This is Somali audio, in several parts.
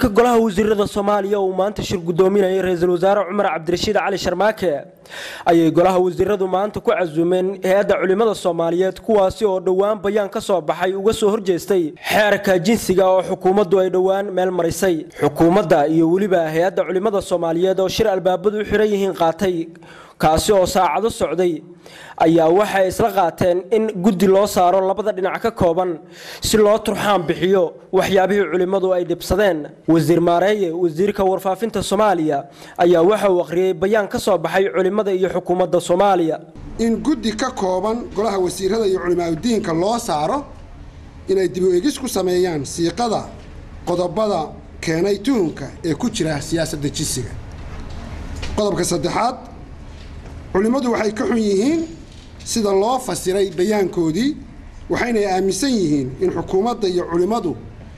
shirka golaha wasiirada soomaaliya uu maanta shir gudoominayay ra-iisul wasaare cumar cabdirashiid cali sharmaake ayay golaha wasiiradu maanta ku casuumeen hay-adda culimmada soomaaliyeed kuwaasi oo dhowaan bayaan ka soo baxay uga soo horjeestay xeerka jinsiga oo xukuumaddu ay dhowaan meel marisay xukuumadda iyo weliba hay-adda culimmada soomaaliyeed oo shir albaabadu u xiran yihiin qaatay kaasi oo saacado socday ayaa waxay isla qaateen in guddi loo saaro labada dhinac ka kooban si loo turxaan bixiyo waxyaabihii culimmadu ay dhibsadeen wasiir maareeye wasiirka warfaafinta soomaaliya ayaa waxa uu akhriyey bayaan ka soo baxay culimmada iyo xukuumadda soomaaliya in guddi ka kooban golaha wasiirada iyo culimaadudiinka loo saaro inay dib u egis ku sameeyaan siiqada qodobada keenay tuhunka ee ku jira siyaasadda jinsiga qodobka saddexaad culimmadu waxay ka xun yihiin sida loo fasiray bayaankoodii waxaynay aaminsan yihiin in xukuumadda iyo culimmadu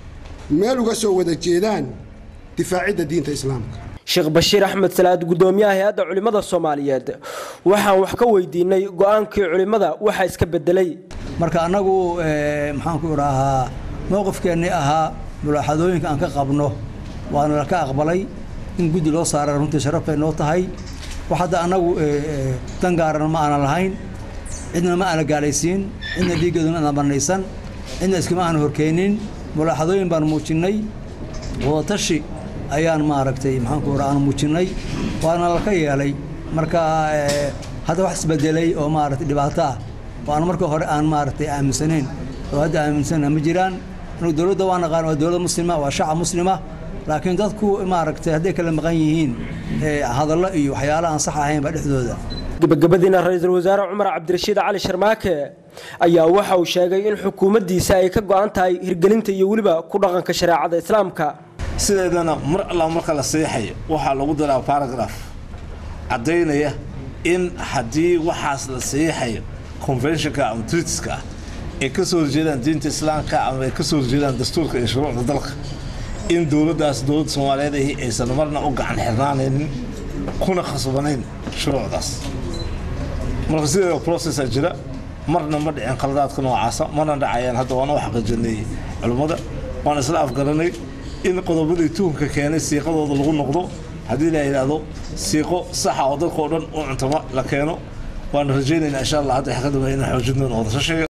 meel uga soo wada jeedaan difaacidda diinta islaamka sheekh bashiir axmed salaad gudoomiyaha hay-adda culimmada soomaaliyeed waxaan wax ka weydiinay go-aankii culimmada waxa iska bedelay marka annagu maxaanku idhaahaa mowqifkeennii ahaa mulaaxadooyinka aan ka qabno waana laka aqbalay in guddi loo saaray runtii sharaf bay noo tahay wax hadda annagu dan gaaran ma aanan lahayn cidna ma aana gaalaysiin cidna dhiiggeeduna ana banaysan cidna iskama aana horkeenin mulaaxadooyin baan muujinnay wadatashi ayaan maaragtay maxaanku raa aan muujinnay waana laka yeelay marka hadda wax isbedelay oo maaragtay dhibaato ah oo aan marka hore aan maaragtay aaminsanayn oo hadda aaminsana ma jiraan anu dowladda waa naqaan waa dowlad muslima waa shacab muslima laakiin dadku maaragtay hadday kala maqan yihiin hadallo iyo waxyaala aan sax ahaynba dhexdooda gabagabadiina ra-iisul wasaare cumar cabdirashiid cali sharmaake ayaa waxa uu sheegay in xukuumaddiisa ay ka go-an tahay hirgelinta iyo weliba ku dhaqanka shareecada islaamka sideedana mar alla marka la seexayo waxaa lagu daraa baragraf caddaynaya in haddii waxaas la seexayo conventionka ama tritiska ah ay ka soo horjeedaan diinta islaamka ama ay ka soo horjeedaan dastuurka iyo shuruucda dalka in dowladdaas dowladda soomaaliyeed ahi aysan marna u gacan xirnaanaynin kuna khasbanayn shuruucdaas marka sideeda processa jira marna ma dhicin khaladaadka noocaasa mana dhacayaan hadda waana u xaqiijinay culimmada waan isla afgaranay in qodobadii tuhunka keenay siiqadooda lagu noqdo haddii la yidhaahdo siiqo saxa oo dadkao dhan u cuntama la keeno waana rajaynaynaa insha allah hadda xakadama inaan xoojin doono wadashashiga